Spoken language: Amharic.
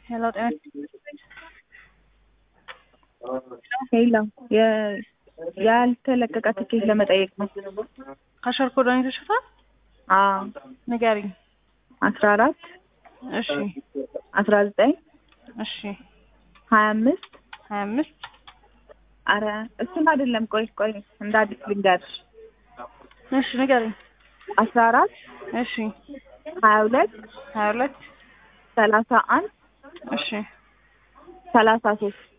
ሄሎ ጤና ሄሎ ያልተለቀቀ ትኬት ለመጠየቅ ነው። ካሸር ኮዶን ይዘሽታል? አዎ ንገሪኝ። አስራ አራት እሺ አስራ ዘጠኝ እሺ ሀያ አምስት ሀያ አምስት አረ እሱን አይደለም። ቆይ ቆይ እንደ አዲስ ልንገርሽ። እሺ ንገሪኝ። አስራ አራት እሺ ሀያ ሁለት ሀያ ሁለት ሰላሳ አንድ እሺ ሰላሳ ሶስት